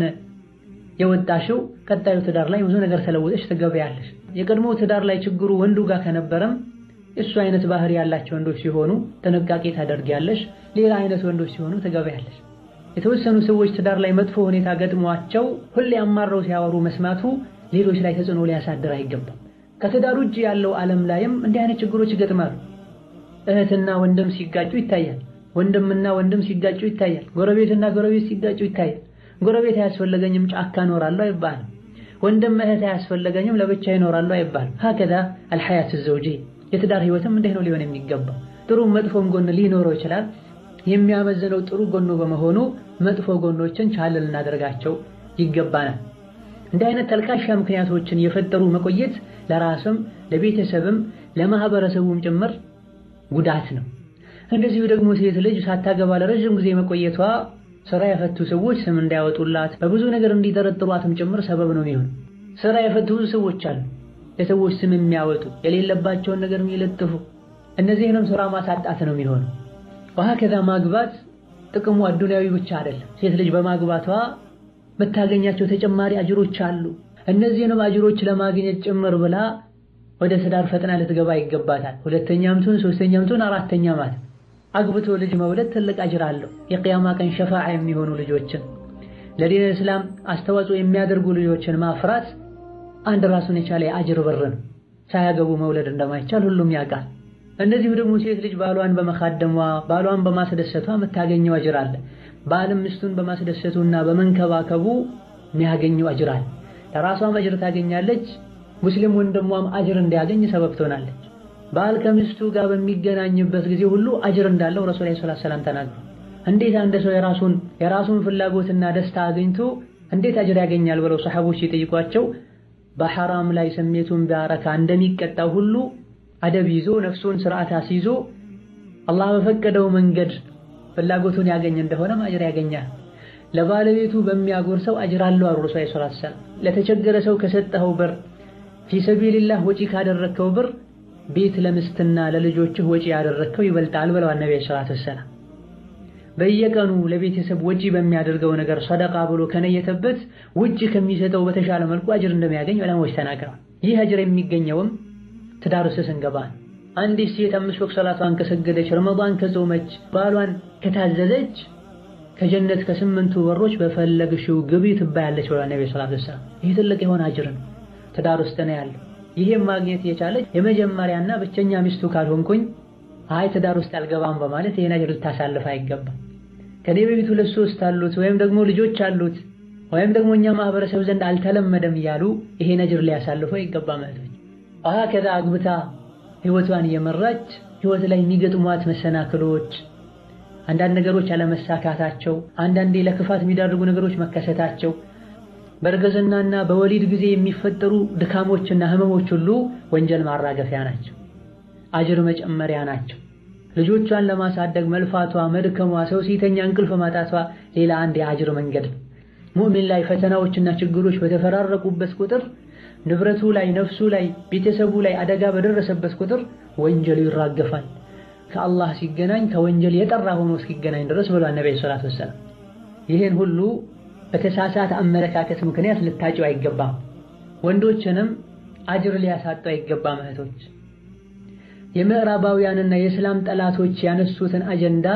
የወጣሽው ቀጣዩ ትዳር ላይ ብዙ ነገር ተለውጠሽ ትገበያለሽ። የቀድሞው ትዳር ላይ ችግሩ ወንዱ ጋር ከነበረም እሱ አይነት ባህሪ ያላቸው ወንዶች ሲሆኑ ጥንቃቄ ታደርጊያለሽ። ሌላ አይነት ወንዶች ሲሆኑ ትገበያለሽ። የተወሰኑ ሰዎች ትዳር ላይ መጥፎ ሁኔታ ገጥሟቸው ሁሌ አማረው ሲያወሩ መስማቱ ሌሎች ላይ ተጽዕኖ ሊያሳድር አይገባም። ከትዳር ውጭ ያለው ዓለም ላይም እንዲህ አይነት ችግሮች ይገጥማሉ። እህትና ወንድም ሲጋጩ ይታያል። ወንድምና ወንድም ሲጋጩ ይታያል። ጎረቤትና ጎረቤት ሲጋጩ ይታያል። ጎረቤት አያስፈለገኝም ጫካ እኖራለሁ አይባልም። ወንድም እህት አያስፈለገኝም ለብቻ ይኖራሉ አይባልም። ሀከዛ አልሐያት ዘውጂ የትዳር ህይወትም እንዲህ ነው ሊሆን የሚገባው። ጥሩ መጥፎም ጎን ሊኖረው ይችላል። የሚያመዝነው ጥሩ ጎኑ በመሆኑ መጥፎ ጎኖችን ቻል ልናደርጋቸው ይገባናል። እንዲህ አይነት ተልካሻ ምክንያቶችን የፈጠሩ መቆየት ለራስም ለቤተሰብም ለማህበረሰቡም ጭምር ጉዳት ነው። እንደዚሁ ደግሞ ሴት ልጅ ሳታገባ ለረዥም ጊዜ መቆየቷ ስራ የፈቱ ሰዎች ስም እንዳያወጡላት በብዙ ነገር እንዲጠረጥሯትም ጭምር ሰበብ ነው የሚሆን። ስራ የፈቱ ብዙ ሰዎች አሉ፣ የሰዎች ስም የሚያወጡ የሌለባቸውን ነገር የሚለጥፉ፣ እነዚህንም ስራ ማሳጣት ነው የሚሆነው። ወሀከዛ ማግባት ጥቅሙ አዱንያዊ ብቻ አይደለም። ሴት ልጅ በማግባቷ የምታገኛቸው ተጨማሪ አጅሮች አሉ። እነዚህንም አጅሮች ለማግኘት ጭምር ብላ ወደ ትዳር ፈጥና ልትገባ ይገባታል። ሁለተኛም ትሁን ሶስተኛም ትሁን አራተኛ ማለት አግብቶ ልጅ መውለድ ትልቅ አጅር አለው። የቅያማ ቀን ሸፋዓ የሚሆኑ ልጆችን ለዲን እስላም አስተዋጽኦ የሚያደርጉ ልጆችን ማፍራት አንድ ራሱን የቻለ የአጅር በር ነው። ሳያገቡ መውለድ እንደማይቻል ሁሉም ያውቃል። እንደዚሁ ደግሞ ሴት ልጅ ባሏን በመካደሟ ባሏን በማስደሰቷ የምታገኘው አጅር አለ። ባልም ሚስቱን በማስደሰቱና በመንከባከቡ የሚያገኘው አጅር አለ። ለራሷም አጅር ታገኛለች፣ ሙስሊም ወንድሟም አጅር እንዲያገኝ ሰበብ ትሆናለች። ባል ከሚስቱ ጋር በሚገናኝበት ጊዜ ሁሉ አጅር እንዳለው ረሱል ሰለላሁ ዐለይሂ ወሰለም ተናግረዋል። እንዴት አንድ ሰው የራሱን የራሱን ፍላጎትና ደስታ አግኝቶ እንዴት አጅር ያገኛል ብለው ሰሐቦች ሲጠይቋቸው በሐራም ላይ ስሜቱን ቢያረካ እንደሚቀጣው ሁሉ አደብ ይዞ ነፍሱን ስርዓት አስይዞ አላህ በፈቀደው መንገድ ፍላጎቱን ያገኝ እንደሆነም አጅር ያገኛል። ለባለቤቱ በሚያጎርሰው አጅር አለው አሉ ረሱል ሰለላሁ ዐለይሂ ወሰለም። ለተቸገረ ሰው ከሰጠኸው ብር ፊሰቢልላህ ወጪ ካደረግከው ብር ቤት ለምስትና ለልጆችህ ወጪ ያደረግከው ይበልጣል ብለዋል ነብዩ ሰለላሁ ዐለይሂ ወሰለም። በየቀኑ ለቤተሰብ ወጪ በሚያደርገው ነገር ሰደቃ ብሎ ከነየተበት ውጭ ከሚሰጠው በተሻለ መልኩ አጅር እንደሚያገኝ ዑለማዎች ተናግረዋል። ይህ አጅር የሚገኘውም ትዳር ውስጥ ስንገባ አንዲት ሴት አምስት ወቅት ሰላቷን ከሰገደች ረመዳን ከጾመች ባሏን ከታዘዘች ከጀነት ከስምንቱ በሮች በፈለግሽው ግቢ ትባያለች ብለዋል ነብዩ ሰለላሁ ዐለይሂ ወሰለም። ይህ ትልቅ የሆነ አጅር ነው፣ ትዳር ውስጥ ነው ያለው። ይሄም ማግኘት የቻለች የመጀመሪያና ብቸኛ ሚስቱ ካልሆንኩኝ አይ ትዳር ውስጥ አልገባም በማለት ይሄን አጅር ልታሳልፍ አይገባም። ከኔ በፊት ሁለት ሶስት አሉት ወይም ደግሞ ልጆች አሉት ወይም ደግሞ እኛ ማህበረሰብ ዘንድ አልተለመደም እያሉ ይሄን አጅር ሊያሳልፈው ይገባ ማለት ነው። አሃ ከዛ አግብታ ህይወቷን እየመራች ህይወት ላይ የሚገጥሟት መሰናክሎች፣ አንዳንድ ነገሮች አለመሳካታቸው፣ አንዳንዴ ለክፋት የሚዳርጉ ነገሮች መከሰታቸው በእርግዝናና በወሊድ ጊዜ የሚፈጠሩ ድካሞችና ህመሞች ሁሉ ወንጀል ማራገፊያ ናቸው፣ አጅር መጨመሪያ ናቸው። ልጆቿን ለማሳደግ መልፋቷ፣ መድከሟ፣ ሰው ሲተኛ እንቅልፍ ማጣቷ ሌላ አንድ የአጅር መንገድ ነው። ሙእሚን ላይ ፈተናዎችና ችግሮች በተፈራረቁበት ቁጥር ንብረቱ ላይ፣ ነፍሱ ላይ፣ ቤተሰቡ ላይ አደጋ በደረሰበት ቁጥር ወንጀሉ ይራገፋል። ከአላህ ሲገናኝ ከወንጀል የጠራ ሆኖ እስኪገናኝ ድረስ ብሏል ነብዩ ሰለላሁ ዐለይሂ ወሰለም። ይህን ሁሉ በተሳሳተ አመለካከት ምክንያት ልታጭው አይገባም። ወንዶችንም አጅር ሊያሳጡ አይገባም። እህቶች የምዕራባውያንና የእስላም ጠላቶች ያነሱትን አጀንዳ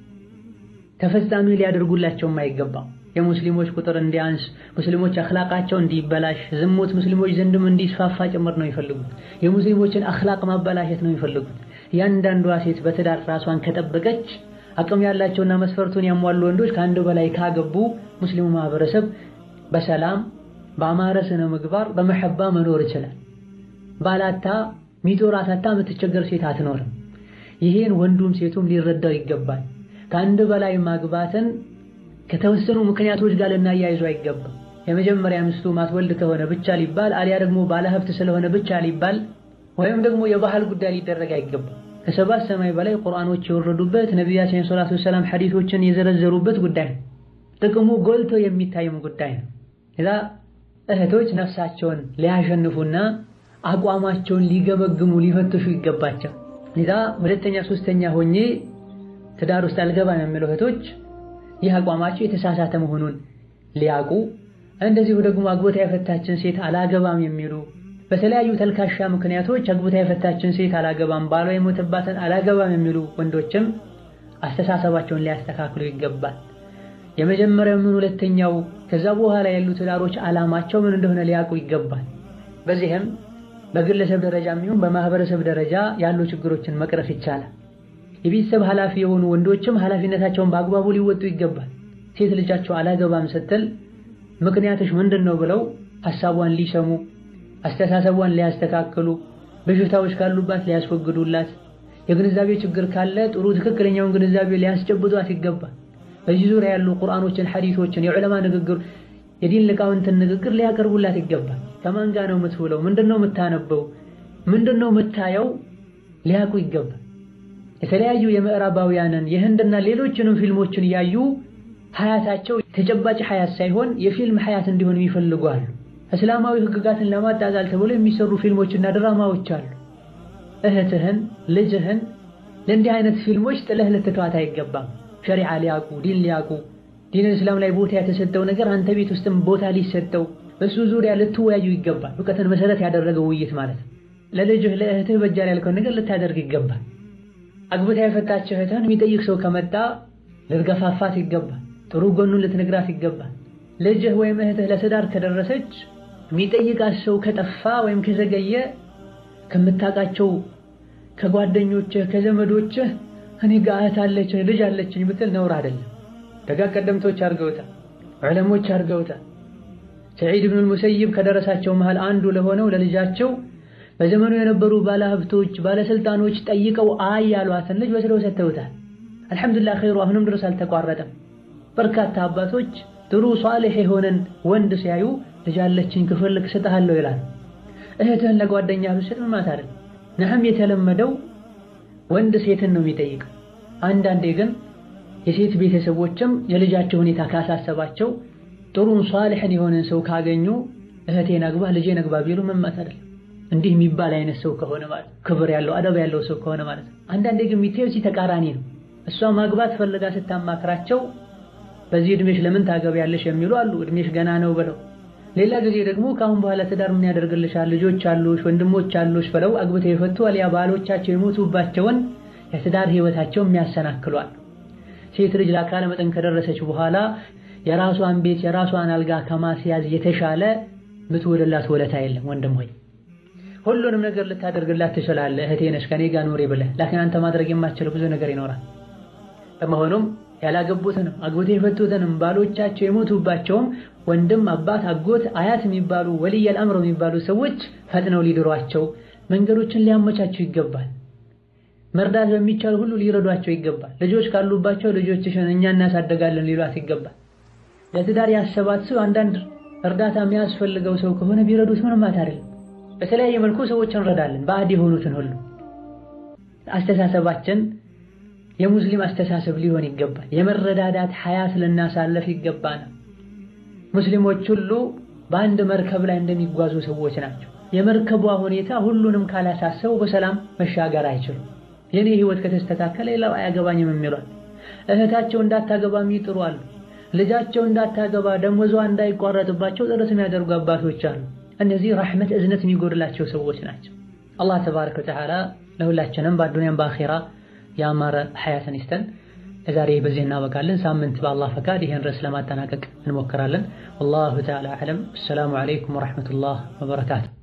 ተፈጻሚ ሊያደርጉላቸውም አይገባም። የሙስሊሞች ቁጥር እንዲያንስ፣ ሙስሊሞች አኽላቃቸው እንዲበላሽ፣ ዝሙት ሙስሊሞች ዘንድም እንዲስፋፋ ጭምር ነው የሚፈልጉት። የሙስሊሞችን አኽላቅ ማበላሸት ነው የሚፈልጉት። ያንዳንዷ ሴት በትዳር ራሷን ከጠበቀች አቅም ያላቸውና መስፈርቱን ያሟሉ ወንዶች ከአንድ በላይ ካገቡ ሙስሊሙ ማህበረሰብ በሰላም በአማረ ስነ ምግባር በመሐባ መኖር ይችላል። ባላታ ሚጦራት አታ የምትቸገር ሴት አትኖርም። ይሄን ወንዱም ሴቱም ሊረዳው ይገባል። ከአንድ በላይ ማግባትን ከተወሰኑ ምክንያቶች ጋር ልናያይዙ አይገባም። የመጀመሪያ ሚስቱ ማትወልድ ከሆነ ብቻ ሊባል አሊያ ደግሞ ባለሀብት ስለሆነ ብቻ ሊባል ወይም ደግሞ የባህል ጉዳይ ሊደረግ አይገባም። ከሰባት ሰማይ በላይ ቁርአኖች የወረዱበት ነቢያችን ሰለላሁ ዐለይሂ ወሰለም ሐዲሶችን የዘረዘሩበት ጉዳይ ነው። ጥቅሙ ጎልቶ የሚታይም ጉዳይ ነው። እዛ እህቶች ነፍሳቸውን ሊያሸንፉና አቋማቸውን ሊገመግሙ ሊፈትሹ ይገባቸው። እዛ ሁለተኛ ሶስተኛ ሆኜ ትዳር ውስጥ አልገባም የሚለው እህቶች ይህ አቋማቸው የተሳሳተ መሆኑን ሊያውቁ እንደዚሁ ደግሞ አግብታ የፈታችን ሴት አላገባም የሚሉ በተለያዩ ተልካሻ ምክንያቶች አግብታ የፈታችን ሴት አላገባም፣ ባሏ የሞተባትን አላገባም የሚሉ ወንዶችም አስተሳሰባቸውን ሊያስተካክሉ ይገባል። የመጀመሪያው ምን ሁለተኛው ከዛ በኋላ ያሉ ትዳሮች ዓላማቸው ምን እንደሆነ ሊያውቁ ይገባል። በዚህም በግለሰብ ደረጃ የሚሆን በማህበረሰብ ደረጃ ያሉ ችግሮችን መቅረፍ ይቻላል። የቤተሰብ ኃላፊ የሆኑ ወንዶችም ኃላፊነታቸውን በአግባቡ ሊወጡ ይገባል። ሴት ልጃቸው አላገባም ስትል ምክንያቶች ምንድን ነው ብለው ሐሳቧን ሊሰሙ አስተሳሰቧን ሊያስተካክሉ በሽታዎች ካሉባት ሊያስወግዱላት የግንዛቤ ችግር ካለ ጥሩ ትክክለኛውን ግንዛቤ ሊያስጨብጧት ይገባል። በዚህ ዙሪያ ያሉ ቁርአኖችን፣ ሐዲሶችን፣ የዑለማ ንግግር፣ የዲን ሊቃውንትን ንግግር ሊያቀርቡላት ይገባል። ከማን ጋር ነው የምትውለው? ምንድነው የምታነበው? ምንድነው የምታየው? ሊያውቁ ይገባል። የተለያዩ የምዕራባውያንን የህንድና ሌሎችንም ፊልሞችን ያዩ ሀያታቸው ተጨባጭ ሀያት ሳይሆን የፊልም ሀያት እንዲሆን የሚፈልጉ አሉ። እስላማዊ ህግጋትን ለማጣጣል ተብሎ የሚሰሩ ፊልሞችና ድራማዎች አሉ። እህትህን ልጅህን ለእንዲህ አይነት ፊልሞች ጥለህ ልትተዋት አይገባም። ሸሪዓ ሊያቁ ዲን ሊያቁ ዲን እስላም ላይ ቦታ የተሰጠው ነገር አንተ ቤት ውስጥም ቦታ ሊሰጠው በሱ ዙሪያ ልትወያዩ ይገባል። እውቀትን መሰረት ያደረገው ውይይት ማለት ነው። ለልጅህ ለእህትህ በጃል ያልከውን ነገር ልታደርግ ይገባል። አግብታ የፈታች እህትህን የሚጠይቅ ሰው ከመጣ ልትገፋፋት ይገባል። ጥሩ ጎኑን ልትነግራት ይገባል። ልጅህ ወይም እህትህ ለትዳር ከደረሰች የሚጠይቃት ሰው ከጠፋ ወይም ከዘገየ ከምታውቃቸው ከጓደኞችህ ከዘመዶችህ እኔ ጋር እህት አለችኝ ልጅ አለችኝ ብትል ነውር አይደለም። ደጋ ቀደምቶች አድርገውታል፣ ዑለሞች አድርገውታል። ሰዒድ ብኑል ሙሰይብ ከደረሳቸው መሃል አንዱ ለሆነው ለልጃቸው በዘመኑ የነበሩ ባለሀብቶች ባለስልጣኖች ጠይቀው አይ ያሏትን ልጅ ወስደው ሰጥተውታል። አልሐምዱሊላህ ኸይሩ አሁንም ድረስ አልተቋረጠም። በርካታ አባቶች ጥሩ ሷሊህ የሆነን ወንድ ሲያዩ ልጅ አለችኝ ክፈልክ እሰጥሃለሁ ይላል። እህትህን ለጓደኛ ብትሰጥ ምን ማለት አይደል? ነህም የተለመደው ወንድ ሴትን ነው የሚጠይቀው። አንዳንዴ ግን የሴት ቤተሰቦችም የልጃቸው ሁኔታ ካሳሰባቸው ጥሩን ሷሊሕን የሆነን ሰው ካገኙ እህቴን አግባ ልጄን አግባ ቢሉ ምን ማለት አይደል? እንዲህ የሚባል አይነት ሰው ከሆነ ማለት ክብር ያለው አደብ ያለው ሰው ከሆነ ማለት ነው። አንዳንዴ ግን የሚታየው እዚህ ተቃራኒ ነው። እሷ ማግባት ፈልጋ ስታማክራቸው በዚህ እድሜሽ ለምን ታገቢያለሽ የሚሉ አሉ። እድሜሽ ገና ነው ብለው ሌላ ጊዜ ደግሞ ከአሁን በኋላ ትዳር ምን ያደርግልሻል ልጆች አሉሽ ወንድሞች አሉሽ ብለው አግብተው የፈቱ አልያ ባሎቻቸው የሞቱባቸውን የትዳር ህይወታቸው የሚያሰናክሏል። ሴት ልጅ ለአካለ መጠን ከደረሰች በኋላ የራሷን ቤት የራሷን አልጋ ከማስያዝ የተሻለ ምትውልላት ወለታ የለም። ወንድም ሆይ ሁሉንም ነገር ልታደርግላት ትችላለህ። እህቴ ነሽ ከኔ ጋር ኑሪ ብለህ ላኪን አንተ ማድረግ የማትችለው ብዙ ነገር ይኖራል። በመሆኑም ያላገቡትንም አግብተው የፈቱትንም ባሎቻቸው የሞቱባቸውም ወንድም፣ አባት፣ አጎት፣ አያት የሚባሉ ወልየል አምር የሚባሉ ሰዎች ፈጥነው ሊድሯቸው መንገዶችን ሊያመቻቸው ይገባል። መርዳት በሚቻል ሁሉ ሊረዷቸው ይገባል። ልጆች ካሉባቸው ልጆችሽን እኛ እናሳደጋለን ሊሏት ይገባል። ለትዳር ያሰባት ሰው አንዳንድ እርዳታ የሚያስፈልገው ሰው ከሆነ ቢረዱት ምንም ማለት አይደለም። በተለያየ መልኩ ሰዎች እንረዳለን። ባዕድ የሆኑትን ሁሉ አስተሳሰባችን የሙስሊም አስተሳሰብ ሊሆን ይገባል። የመረዳዳት ሐያት ልናሳለፍ ይገባናል። ሙስሊሞች ሁሉ በአንድ መርከብ ላይ እንደሚጓዙ ሰዎች ናቸው። የመርከቧ ሁኔታ ሁሉንም ካላሳሰቡ በሰላም መሻገር አይችሉም። የኔ ህይወት ከተስተካከለ ሌላው አያገባኝም የሚሏል እህታቸው እንዳታገባ የሚጥሩ አሉ። ልጃቸው እንዳታገባ ደሞዟ እንዳይቋረጥባቸው ጥረት የሚያደርጉ አባቶች አሉ። እነዚህ ረሕመት እዝነት የሚጎድላቸው ሰዎች ናቸው። አላህ ተባረከ ወተዓላ ለሁላችንም በአዱንያም በአኼራ ያማረ ሐያትን ይስጠን። ለዛሬ በዚህ እናበቃለን። ሳምንት በአላህ ፈቃድ ይህን ርዕስ ለማጠናቀቅ እንሞክራለን። ወላሁ ተዓላ አዕለም። አሰላሙ ዓለይኩም ወረሕመቱላህ ወበረካቱ።